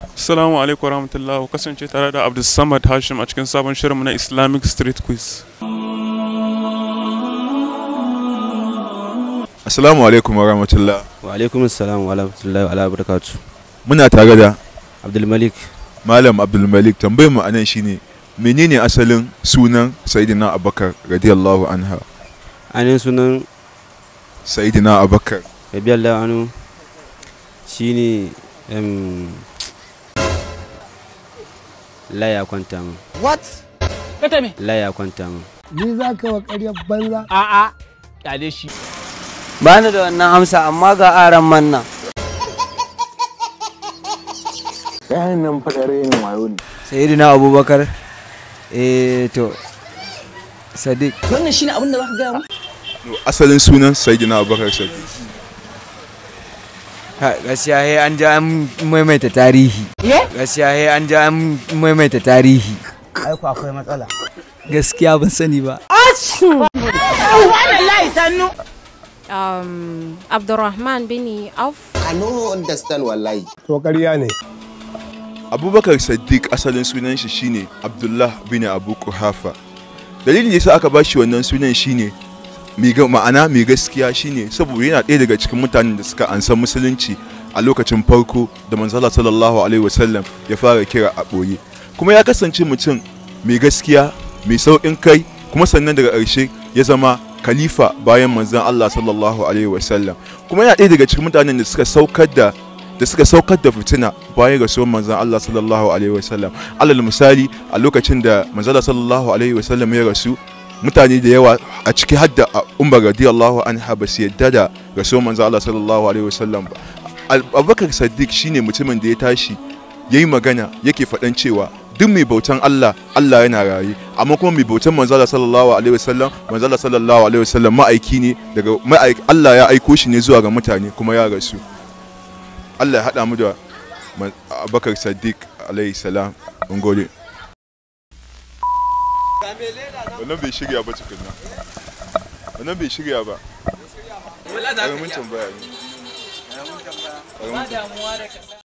Assalamu alaikum warahmatullahi ku kasance tare da Abdulsamad Hashim a cikin sabon shirinmu na Islamic Street Quiz. Assalamu alaikum wa rahmatullah. wa alaikum assalam wa rahmatullahi wa ala barakatu Muna tare da abdulmalik Malam Abdulmalik tambayar mu anan shine menene asalin sunan Sayyidina Abubakar radiyallahu anha? ainihin sunan Sayyidina Abubakar. rabi allah anu shine em, laya kwanta min What? laya kwanta min Ni za ka wa ƙaryar banza? A'a, kyale shi. Bani da wannan amsa amma ga aran manna. Yayin nan faɗare yin wayo ne. Sayyidina Abubakar. Eh to. Sadiq. Wannan shine abin da zaka gaya mu? No, Asalin sunan Sayyidina Abubakar Sadiq. Ha, gaskiya he an ja an maimaita tarihi. Gaskiya he an ja an maimaita tarihi. Aiko akwai matsala. Gaskiya ban sani ba. um, Abdurrahman bin Auf. I no understand wallahi. To ƙarya ne. Abubakar Sadiq asalin sunan shi shine Abdullah bin Abu Kuhafa. Dalilin da yasa aka ba shi wannan sunan shine mai ga- ma'ana mai gaskiya shine saboda yana ɗaya daga cikin mutanen da suka ansa musulunci a lokacin farko da manzala sallallahu alaihi wasallam ya fara kira a ɓoye kuma ya kasance mutum mai gaskiya mai sauƙin kai kuma sannan daga ƙarshe ya zama khalifa bayan manzon Allah sallallahu alaihi wasallam kuma yana ɗaya daga cikin mutanen da suka saukar da da suka saukar da fitina bayan rasuwar manzon Allah sallallahu alaihi wasallam alal misali a lokacin da manzon Allah sallallahu alaihi wasallam ya rasu mutane da yawa a ciki hadda a umar radiyallahu anha ba su yadda da rasuwar manzon Allah sallallahu alaihi wasallam ba Al- abubakar sadiq shine mutumin da ya tashi ya yi magana yake faɗan cewa duk mai bautan Allah Allah yana raye amma kuma mai bautan manzon Allah sallallahu alaihi wasallam manzon Allah sallallahu alaihi wasallam ma'aiki ne daga ma'aik Allah ya aiko shi ne zuwa ga mutane kuma ya rasu Allah ya haɗa mu da man- Abubakar Sadiq alaihi salam mun gode wannan bai shirya ba tukunna wannan bai shirya ba ƙaramin tambaya ne ƙaramin tambaya